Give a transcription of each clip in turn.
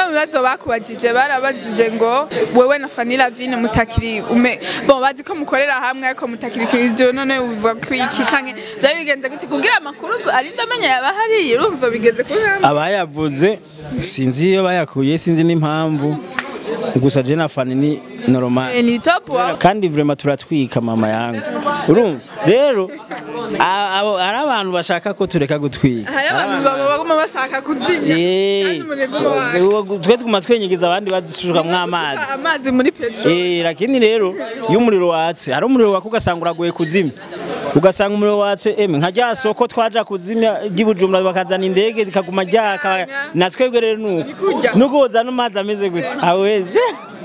mu bibazo bakubajije barabajije ngo wewe na Fanny Lavine mutakiri ume bon bazi ko mukorera hamwe ariko mutakiri ibyo none uvuga ko iki canke byari bigenze gute kugira amakuru ari ndamenya yaba hari urumva bigeze kuri hamwe abayavuze sinzi iyo bayakuye sinzi n'impamvu gusa je na Fanny ni normal Eh, ni top wa kandi vraiment turatwika mama yangu urumva rero a- abo- hari abantu bashaka ko tureka gutwika hari abantu baba baguma bashaka kuzimya kandi umurego wawe twe tuguma twenyegeza abandi bazishukamwo amazi amazi muri petro Eh, lakini rero iyo umuriro watse hari umuriro waka ugasanga uragoye kuzimya ugasanga umuriro watse eme nka rya soko twaja kuzimya ry'ibujumbura bakazana indege zikaguma ryaka na twebwe rero nuko nuko wozana amazi ameze gute aweze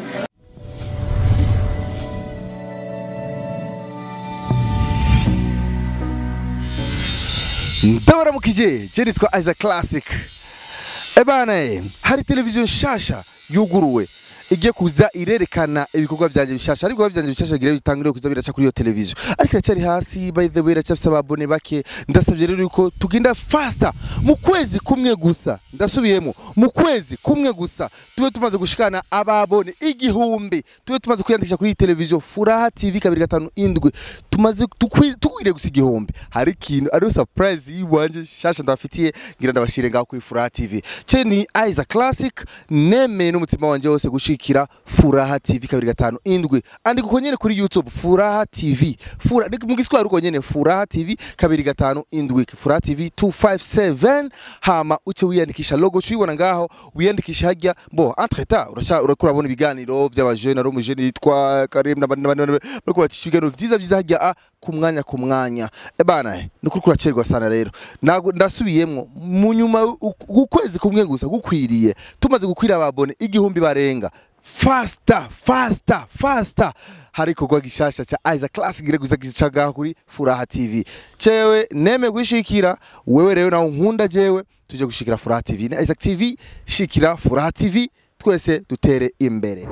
ndabaramukije je nitwa Isaac Classic ebana eh, hari televiziyo nshasha yuguruwe igiye kuza irerekana ibikorwa byanjye bishasha ariko ibikorwa byanjye bishasha bigira bitangire kuza biraca kuri iyo televiziyo ariko iracyari hasi by the way iracyafise ababone bake ndasabye rero yuko tugenda faster mu kwezi kumwe gusa ndasubiyemo mu kwezi kumwe gusa tube tumaze gushikana ababone igihumbi tube tumaze kwiyandikisha kuri iyi televiziyo furaha tv kabiri gatanu indwi tumaze tukwi- tukwiriye gusa igihumbi hari ikintu ariyo surprise yiwanje shasha ndabafitiye ngira ndabashire ngaho kuri furaha tv ce ni Isaac Classic nemeye n'umutima wanje wose gushikira furaha tv kabiri gatanu indwi andika uko nyene kuri youtube furaha tv Fura, ni mu giswahili uko nyene furaha tv kabiri gatanu indwi furaha tv 257 hama uce wiyandikisha logo cuyibona ngaho wiyandikisha hajya bo entre temps urasha urakura abona ibiganiro by'abajene ari umujene yitwa Karim n'abandi n'abandi bariko bacisha ibiganiro vyiza vyiza hajya a ku mwanya ku mwanya ebana eh, ni kuri kuracerwa sana rero Nago- ndasubiyemwo mu nyuma u- ukwezi kumwe gusa gukwiriye tumaze gukwira ababone igihumbi barenga fasta fasta fasta hari ikorwa gishasha ca Isaac Classic gire guza gicaga kuri Furaha TV cewe neme gushikira wewe rero nawe nkunda jewe tuje gushikira Furaha TV na Isaac TV shikira Furaha TV twese dutere imbere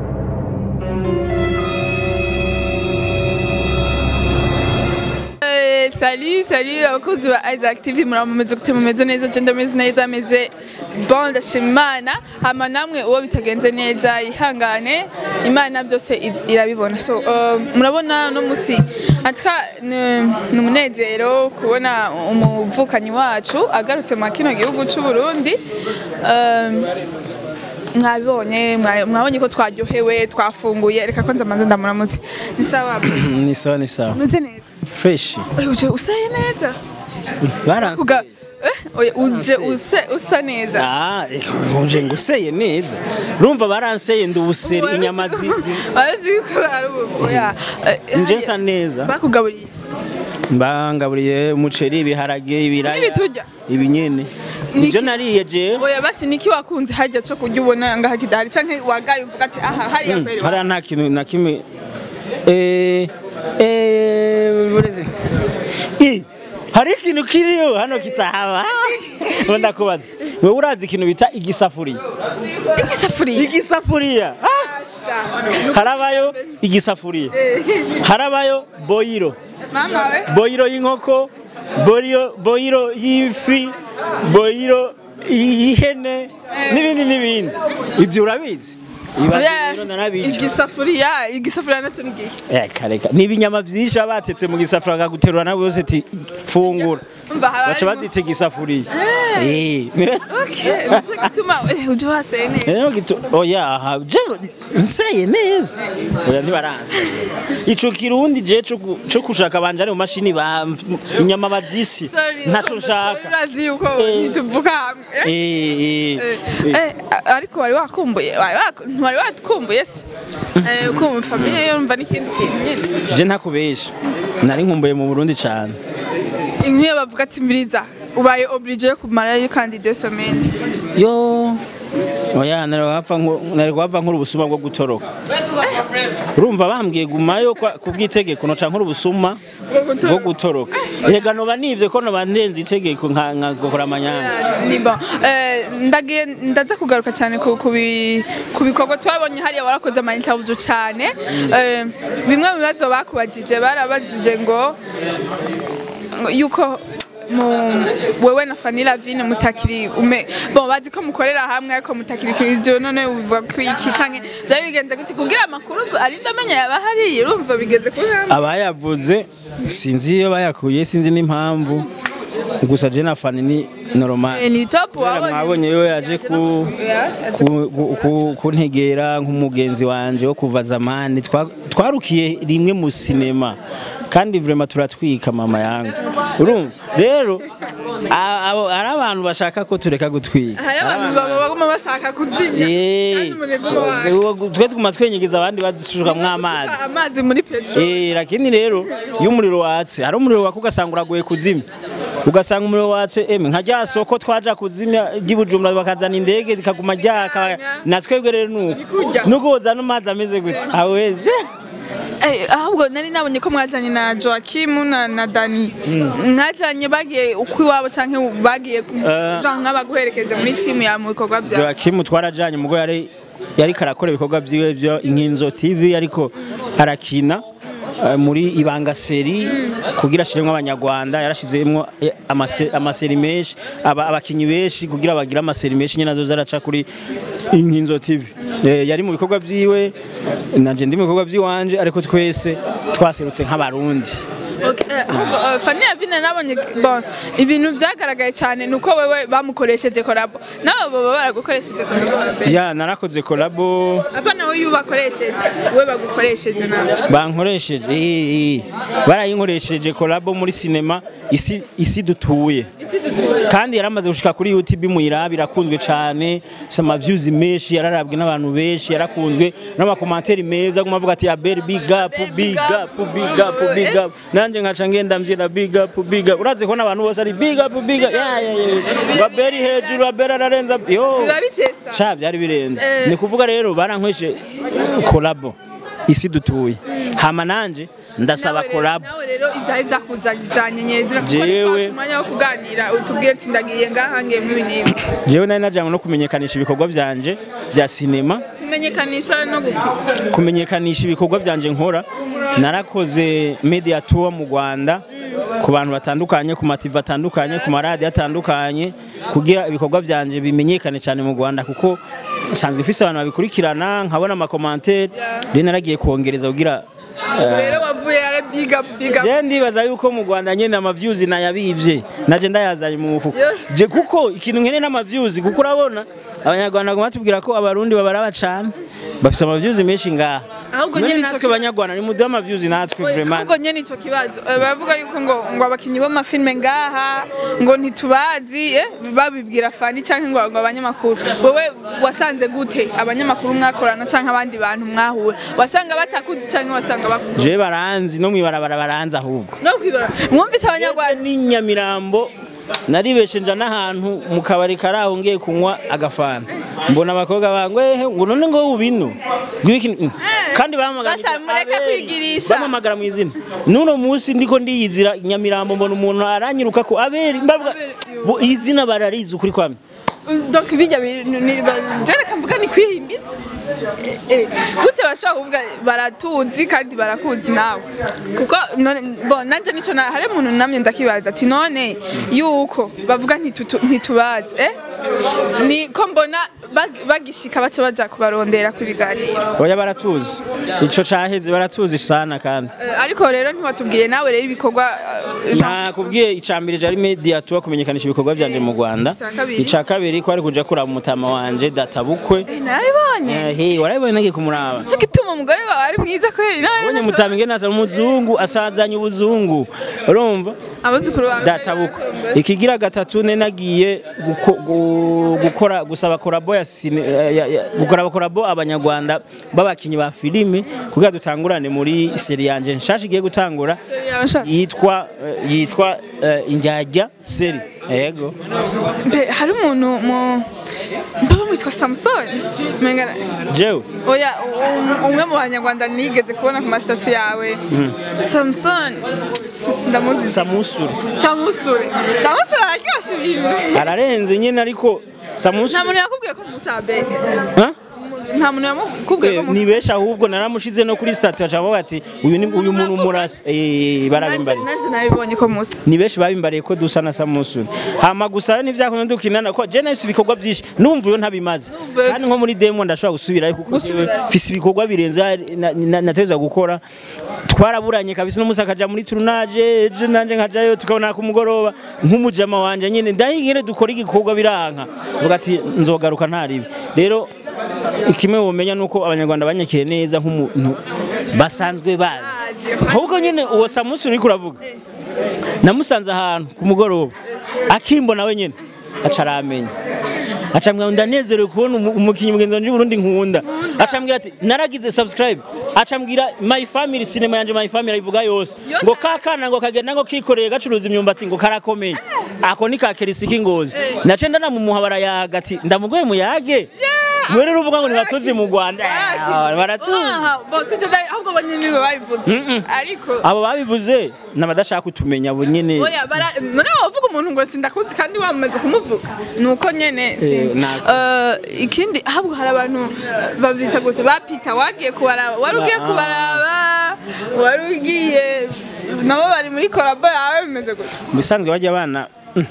Eh, salut salut abakunzi ba Isaac TV muramumeze gute mumeze neza je ndameze neza ameze bon ndashima Imana hama namwe uwo bitagenze neza ihangane Imana byose iz- irabibona so uh, murabona no musi atka ni umunezero kubona umuvukanyi wacu agarutse mu kino gihugu cy'u Burundi um, mwabibonye mwa- mwabonye ko twaryohewe twafunguye reka ko nzamanza ndamuramutse ni sawa ni sawa ni sawa meze neza fresh uje usaye neza baranse Kuga, eh, oya, uje use usa neza Ah, uje nguseye neza urumva baranseye ndubuseri inyama zi- zi- barazi ko ari ubu oya eh, nje hariya, nsa neza bakugaburiye mbangaburiye umuceri ibiharage ibiraya N'ibi turya? ibi nyene Niki? nivyo nariye jewe oya basi niki wakunze hajya cyo kurya ubona ngaha kidahari canke wagaye uvuga ati aha hariya kweri hariya nta kintu na kimwe Eh, eh, bureze. Ih, hari ikintu kiriyo hano kitahaba ngo ndakubaza wewe urazi ikintu bita igisafuriya igisafuriya igisafuriya Ah! harabayo igisafuriya harabayo boyiro mama we boyiro y'inkoko boyiro boyiro y'ifi boyiro y'ihene n'ibindi n'ibindi ibyo urabizi ibaze Oya, rero narabica igisafuriya igisafuriya nacyo ni gihe Eka reka ni ibinyama byinshi baba batetse mu gisafuriya bakaguterura nawe yose ati fungura umva haba baca harimo- bazita igisafuriya Eh. Okay, nico gituma eh, uje waseye neza Rero gitu oya aha je nseye neza oya ntibaranse ico kirundi je co ku- co kushaka banje ari mu mashini ba inyama bazisi Sorry, ntaco sorry, nshaka urazi yuko Eh. ntituvuga hamwe eh? eh eh Eh, ariko wari wakumbuye wari wak- ntiwari wakumbuye se Eh, ukumva famiye yumva n'ikindi kintu nyine je ntakubesha nari nkumbuye mu Burundi cane nk'iyo bavuga ati mbiriza ubaye oblige yo kumarayo kandi deux semaines yo oya nari wapfa nko- nari wapfa nkuru ubusuma bwo gutoroka urumva bambwiye gumayo kwa- ku bw'itegeko noca nkuru ubusuma Bwo gutoroka. bwo gutoroka yega noba nivye ko noba ndenze itegeko nka nkagokora amanyanga ni bon Eh, ndagiye ndaza kugaruka cyane ku ku bi- ku bikorwa twabonye hariya warakoze ama interview cyane Eh, bimwe mu bibazo bakubajije barabajije ngo ngo yuko mu- wewe na Fanny Lavine mutakiri ume bon bazi ko mukorera hamwe ariko mutakiri ibyo none ubivuga ko iki canke byari bigenze gute kugira amakuru arinda amenya yaba hari urumva bigeze kuri hamwe abayavuze sinzi iyo bayakuye sinzi n'impamvu gusa je na Fanny ni normal Eh, ni top Kubera wabonye mwabonye yo yaje ku Yeah, yaje ku- ku- ku- kuntegera nk'umugenzi wanje wo kuva zamani Twa- twarukiye rimwe mu sinema kandi vraiment turatwika mama yangu urumva rero a- abo- hari abantu bashaka ko tureka gutwika hari abantu baba baguma bashaka kuzimya Eh, kandi umunebwe wawe twe tuguma twenyegeza abandi bazishukamwo amazi Gusuka amazi muri petrol Eh, lakini rero iyo umuriro watse hari umuriro waka ugasanga uragoye kuzimya ugasanga umuriro watse eme nka rya soko twaja kuzimya ry'ibujumbura bakazana indege zikaguma ryaka na twebwe rero nuko kurya. nuko wozana amazi ameze gute aweze Eh, ahubwo nari nabonye ko mwajanye na Joachim na, na Dani mwajanye bagiye uko iwabo canke bagiye ku- Eh. genre nk'abaguherekeje muri timu ya mu bikorwa byawe Joakim twarajanye mugo yari yari karakora ibikorwa vyiwe byo inkinzo TV ariko arakina eh, muri ibanga seri kugira ashiremwo abanyarwanda yarashizemwo eh, amase- amaseri menshi aba- abakinyi benshi kugira bagire amaseri menshi nyene azoza araca kuri inkinzo TV Eh, yari mu bikorwa vyiwe nanje ndi mu bikorwa vyiwanje ariko twese twaserutse nk'abarundi Okay, eh, ahubwo eh, Fanny Lavine nabonye bon ibintu byagaragaye cyane nuko wewe bamukoresheje korabo nabo baba baragukoresheje korabo ya narakoze kolabo apa nawe iyo ubakoresheje we bagukoresheje nawe bankoresheje eh, eh. barayinkoresheje kolabo muri sinema isi isi dutuye isi dutuye kandi yaramaze gushika kuri YouTube muyiraba irakunzwe cyane sama views menshi yararabwe n'abantu benshi yarakunzwe n'amakomanteri meza guma avuga ati Abel big up big up big up big up nanje nkaca ngenda mbyina big up big up uraze ko n'abantu bose ari big up big up ya ya ya Abel hejuru Abel ararenza yo biba bitesa sha byari birenze Eh. ni kuvuga rero barankweshe kolabo isi dutuye hama nanje ndasaba Nawe rero- kolabo nawe rero ibyawe byakujanye nyezira kuko Jewe- ntitwasi umwanya wo kuganira utubwire ati ndagiye ngaha ngiyemo ibi n'ibi jewe nari najanywe no kumenyekanisha ibikorwa byanje bya sinema kumenyekanisha no gupima kumenyekanisha ibikorwa byanje nkora narakoze media tour mu Rwanda ku bantu batandukanye ku mativa atandukanye ku maradiyo atandukanye kugira ibikorwa byanje bimenyekane cyane mu Rwanda kuko nsanzwe ifise abantu babikurikirana nkabona amakomantere rero naragiye kongereza kugira rero wavuye ara biga biga je ndibaza yuko mu Rwanda nyene amaviews nayabivye naje ndayazanye mu mufuko Yes. je kuko ikintu nkene n'amaviews kuko urabona abanyarwanda baguma batubwira ko abarundi babaraba cane bafise amaviews menshi ngaha Ahubwo None nyene ico natwe banyarwanda ni muduhe amaviews natwe vraiment ahubwo nyene ico kibazo eh, baravuga yuko ngo ngo abakinyi b'amafilme ngaha ngo ntitubazi eh, babibwira fani canke ngo ngo abanyamakuru wowe wasanze gute abanyamakuru mwakorana canke abandi bantu mwahura wasanga batakuzi canke wasanga bakuzi je baranzi no mwibarabara baranzi ahubwo no kwibara mwumvise abanyarwanda ni nyamirambo naribeshe nja n'ahantu mu kabari kari aho ngiye kunywa agafana mbona abakobwa bangu ehe ngo none ngo ubino gwiki kandi bahamagara Basa, mureke kwigirisha. bampamagara mu izina n'uno munsi ndiko ndiyizira nyamirambo mbona umuntu aranyiruka ko aberi mbavuga bo izina bararizi ukuri kwamye donc bijya jana kamvuga ni kwihimbiza Eh, eh, gute bashobora kuvuga baratuzi kandi barakuzi nawe kuko none bon nanje nico na hari umuntu namye ndakibaza ati none yuko bavuga ntitutu- ntitubazi eh ni ko mbona bag- bagishika baca baja kubarondera ku biganiro oya baratuzi ico caheze baratuzi sana kandi Eh, ariko rero ntiwatubwiye nawe rero ibikorwa eh, Jean- nakubwiye icambere jari media tuba kumenyekanisha ibikorwa byanje mu Rwanda Ica kabiri? ica kabiri kwari kuja kuraba umutama wanje data bukwe Eh, narabibonye Eh, warabibonye nagiye kumuraba cyo gituma umugore wawe ari mwiza kweri nawe ubonye mutama ingene asa umuzungu asazanye ubuzungu urumva abuzukuru bawe data bukwe ikigira gatatu ne nagiye guko- gu- gukora gusaba korabo ya sine ya- ya- gukora korabo abanyarwanda babakinyi ba filime kugira dutangurane muri seri yanje nshasha igiye gutangura yitwa eh, yitwa eh, injyajya seri yego Mbe, hari umuntu mu mbaba mwitwa Samson Menga jewe oya um- umwe mu banyarwanda nigeze kubona ku masitasi yawe Samson si- ndamuzi samusure Samusure Samusure araryosha ibintu ararenze nyine ariko nta samusure muntu yakubwiye ko musabe Ha? nta muntu yamukubwiye ko Eh, ni benshi ahubwo naramushize no kuri stati baca bavuga ati uyu ni uyu muntu murasa eh barabimbariye nanjye nabibonye ko musa ni benshi babimbariye ko dusa na Samusuri hama gusa ntivyakunze dukinana ko je nafise ibikorwa vyinshi numva iyo ntabimaze Numva- kandi nko muri demo ndashobora gusubirayo kuko Gusubirayo. jewe mfise ibikorwa birenze na- na- nateza gukora twaraburanye kabisa n'umusi akaja muri turunaje ejo nanje nkajayo tukabona ku mugoroba nk'umujama wanje nyene ndahingire dukora igikorwa biranka vuga ati nzogaruka ntaribi rero ikimwe womenya nuko abanyarwanda banyakiriye neza nk'umuntu basanzwe bazi ahubwo nyene uwo Samusuri uriko uravuga namusanze ahantu ku mugoroba akimbona we nyene aca aramenya acambwira ngo ndanezerewe kubona umu- umukinnyi mugenzi wanje w'Uburundi nkunda acambwira ati naragize subscribe acambwira my family cinema yanje my family ayivuga yose Yose? ngo kakana ngo kagenda ngo kikoreye gacuruza imyumbati ngo karakomeye ako ni ka kerisiki ngozi nace ndanamumuha barayaga ati ndamugoye muyage mwe rero uvuga ngo ntibatuzi mu Rwanda Ah, baratuzi bose ibyo dai- ahubwo bo nyine nibo babivuze Mm-mm. ariko abo babivuze n'abadashaka kutumenya abo nyene oya bara muri abo bavuga umuntu ngo sindakuzi kandi wamaze kumuvuga nuko nyene sinzi nako. Eh, ikindi ahubwo hari abantu eh, babita gute ba Peter wagiye kubaraba wari ugiye Ah. kubaraba wari ugiye nabo bari muri korabo yawe bimeze gute mu bisanzwe bajya abana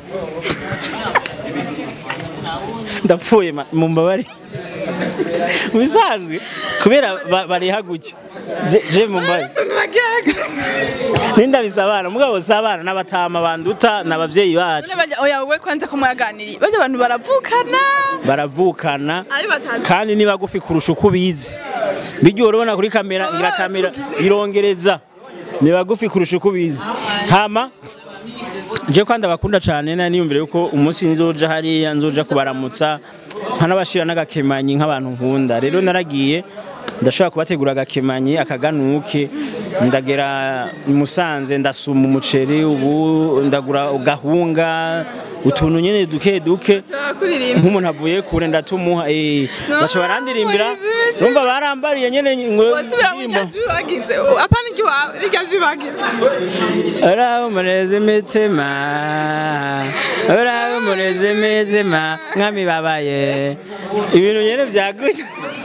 ndapfuye ma- mu mbabare mu bisanzwe kubera ba- bariha gutyo Je- je mu mbabare utuntu bagiraga nindabisa abana mugabo si abana n'abatama banduta n'abavyeyi bacu none bajya oya wowe kwanza ko mwaganiriye bajya abantu baravukana baravukana ari batatu kandi ni bagufi kurusha uko ubizi bijya urabona kuri kamera ngira kamera irongereza ni bagufi kurusha uko ubizi hama je kandi abakunda cyane na niyumvire yuko umunsi nzoja hariya nzoja kubaramutsa nkanabashira n'agakemanyi nk'abantu nkunda rero naragiye ndashobora kubategura agakemanyi akaganuke ndagera i Musanze ndasuma umuceri ubu ndagura gahunga utuntu nyene duke duke kuririmba nk'umuntu avuye kure ndatumuha eh baca barandirimbira Moise, numva barambariye nyene ngo wasubira mu rya jwi bagize apana igiwawe rirya jwi bagize Uraho mureze imitima Uraho mureze imitima nk'amibabaye ibintu nyene vyagutse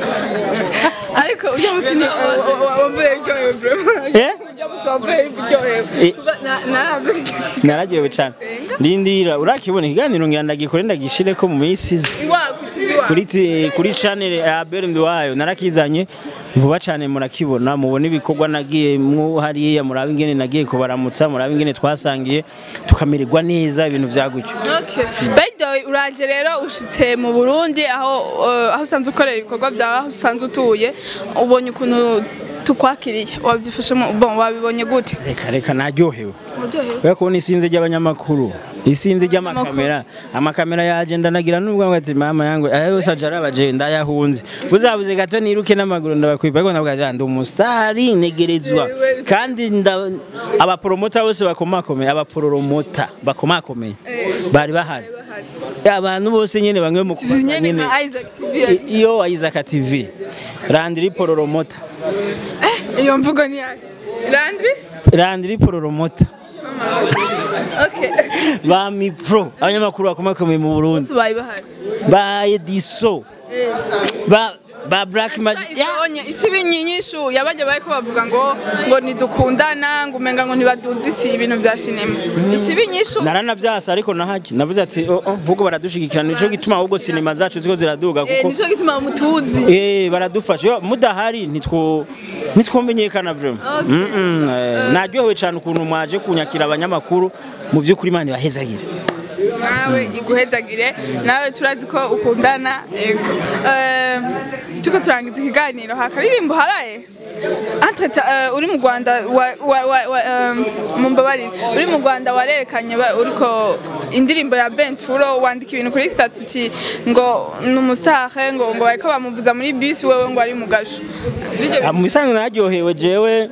ariko ujya musi ni wavuye uryohewe bro Eh? ujya musi wavuye uryohewe Eh. Kuko na- naravuga nararyohewe cane ndindira urakibona ikiganiro ngira ndagikore ndagishireko mu minsi iza iwawe ku TV iwawe kuri ti- kuri channel ya Bernd wayo narakizanye vuba cyane murakibona mubona ibikorwa nagiye mu hariya murabe ingene nagiye kubaramutsa murabe ingene twasangiye tukamererwa neza ibintu vyagutyo Okay. By the way, uraje rero ushitse mu Burundi aho uh, aho usanzwe ukorera ibikorwa byawe aho usanzwe utuye ubonye ukuntu tukwakiriye wabyifashemo bon wabibonye gute reka reka naryohewe uryohewe kubera kubona isinzi ry'abanyamakuru isinzi ry'amakamera amakamera yaje ndanagira nubwo ngo ati mama yangu aya yose aje arabaje ndayahunze buzabuze gato niruke n'amaguru ndabakwipa ariko ndavuga ja ndi umusitari negerezwa Yewe. kandi nda- abaporomota bose bakomakomeye abaporomota bakomakomeye bari bahari abantu bose nyene bamwe mu TV nyene nyene nka Isaac TV I- iyo Isaac TV Landry poromota eh iyo mvugo ni yayo Landry Landry poromota okay ba mipro abanyamakuru bakomakomeye mu Burundi bose bari bahari ba Ediso ba ba Black Magic ibonye ikibi nyinshi yabajya bari ko bavuga ngo ngo nidukundana ngo umenga ngo ntibaduze isi ibintu bya sinema ikibi nyinshi naranavyasa ariko nahaje navuze ati oh, oh, ahubwo baradushigikira nico gituma ahubwo sinema zacu ziko ziraduga eh kuko nico gituma mutuzi eh baradufasha Yo, mudahari nitwo nitwomenyekana vraiment Okay. mm -mm, eh, naryohewe cyane ukuntu mwaje kunyakira abanyamakuru mu by'ukuri imana ibahezagire nawe iguhezagire nawe turazi ko ukundana yego Eh, turiko turangiza ikiganiro hakaririmbo haraye Entreta, eh, uri mu Rwanda wa- wa- wa- wa- eh, mumbabarire uri mu Rwanda warerekanye ba- uriko indirimbo ya Bentfuro wandika ibintu kuri statut ngo ni umustar ngo ngo bariko bamuvuza muri bus wewe ngo ari mu gasho Birya Ah, mu bisanzwe naryohewe jewe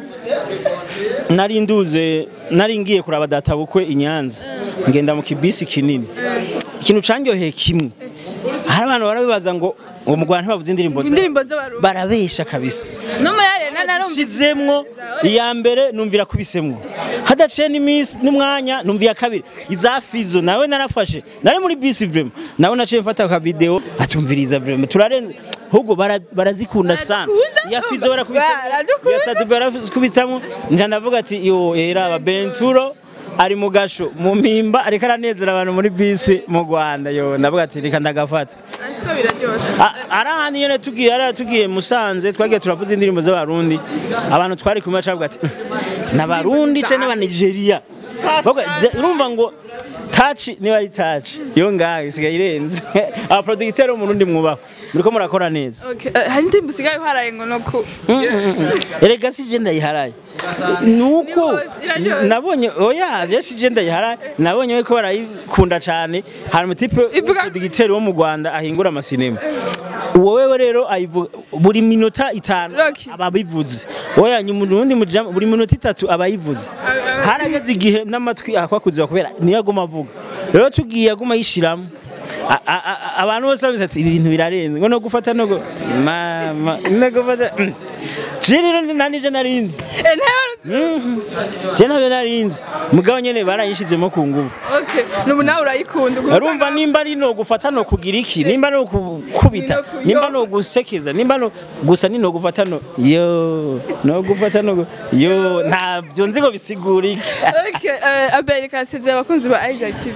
nari nduze nari ngiye kuraba data bukwe i Nyanza ngenda mu kibisi kinini ikintu candyoheye kimwe hari abantu barabibaza ngo ngo mu Rwanda ntibavuze indirimbo zabo. indirimbo z'abarundi barabesha kabisa no muri arena narumvise shizemwo iya mbere numvira kubisemwo hadaciye n'iminsi n'umwanya numviye kabiri iza fizo nawe narafashe nari muri bisi vrema nawe naciye mfata ka video atumviriza vrema turarenze ahubwo bara- barazikunda sana Baradukunda? ya fizo barakubisa Baradukunda? ya sadu barakubitamo nja ndavuga ati yo era aba benturo ari mu gasho mu mpimba ariko aranezera abantu muri bisi mu Rwanda yo ndavuga ati reka ndagafata ariko biraryoshe A- ari ahantu nyene tugiye ari tugiye Musanze twagiye turavuza indirimbo z'abarundi abantu twari kumwe bacavuga ati n'abarundi ce n'aba Nigeria Bavuga, "Je- urumva ngo touch niba ari touch yo ngaho isigaye irenze aba producteur w'umurundi mwubaho muriko murakora neza Okay, eh, hari indirimbo usigaye uharaye ngo no ku erega si je ndayiharaye nuko Ni iraryoshye. nabonye oya je si je ndayiharaye nabonye ko barayikunda cyane hari umutipe Ivuga- producteur wo mu Rwanda ahingura amasinema uwo wewe rero ayivuga buri minota itanu Rocky. aba abivuze oya nyuma urundi mujama buri minota itatu aba ayivuze harageze igihe n'amatwi akwakuziba kubera niyo aguma avuga rero tugiye aguma yishiramo A- a- a- abantu bose babizi ati ibi bintu birarenze ngo no gufata no gu- mama no gufata mm. je rero nta nivyo narinzi Eh, ntayo- je ntabyo narinzi mugabo nyene barayishizemo ku nguvu Okay, nubu nawe urayikunda ubwo urumva usanga- nimba ari no gufata no kugira iki nimba no gukubita Ni no kuyoba. nimba no gusekeza nimba no gusa ni no gufata no yo no gufata no gu- yo ntabyo nzi ngo bisigura iki Okay, eh, Abel kasezeye abakunzi ba Isaac TV.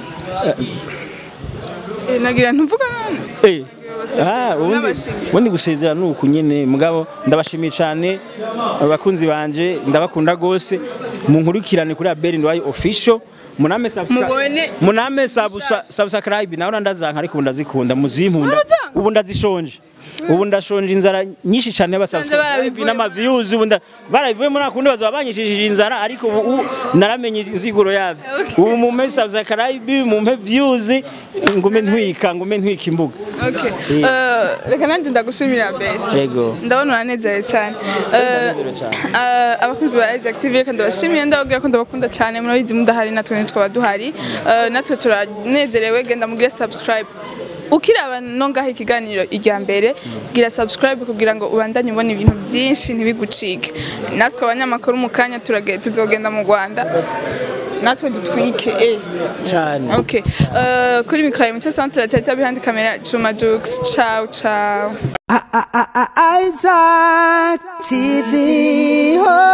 Eh, nagira ntuvuga none. Eh. Ah, ubundi N'abashimye. ubundi gusezera ni uku nyene mugabo ndabashimiye cyane abakunzi banje ndabakunda gose munkurikirane kuri Abel Ndwaye official muname subscribe Mubone- muname subsa- subscribe nawe ndazanka ariko ubu ndazikunda muzimpunda Warazanka? ubu ndazishonje ubu ndashonje inzara nyinshi cyane y'abasubscribe barabivuye. n'ama views ubu nda- barabivuye muri akundi bazaba banyishishije inzara ariko ubu ubu naramenye inziguro yabyo ubu mumpe subscribe mumpe views ngume ntwika ngume ntwika imbuga Okay. Eh, reka nanjye ndagushimira Abel. yego ndabona uranezerewe cyane Eh, Ndanezerewe cyane. eh, abakozi ba Isaac TV reka ndabashimiye ndababwira ko ndabakunda cyane murabizi mudahari natwe ntitwaba duhari Eh, natwe turanezerewe genda mugire subscribe ukiraba no ngaho ikiganiro irya mbere gira subscribe kugira ngo ubandanye ubona ibintu byinshi ntibigucike natwe abanyamakuru mu kanya turage- tuzogenda mu Rwanda natwe dutwike eh. cyane Okay. Uh, kuri mikoro ya Mucyo Centre Teta behind camera Juma Jux. Ciao ciao. Isaac TV. Oh.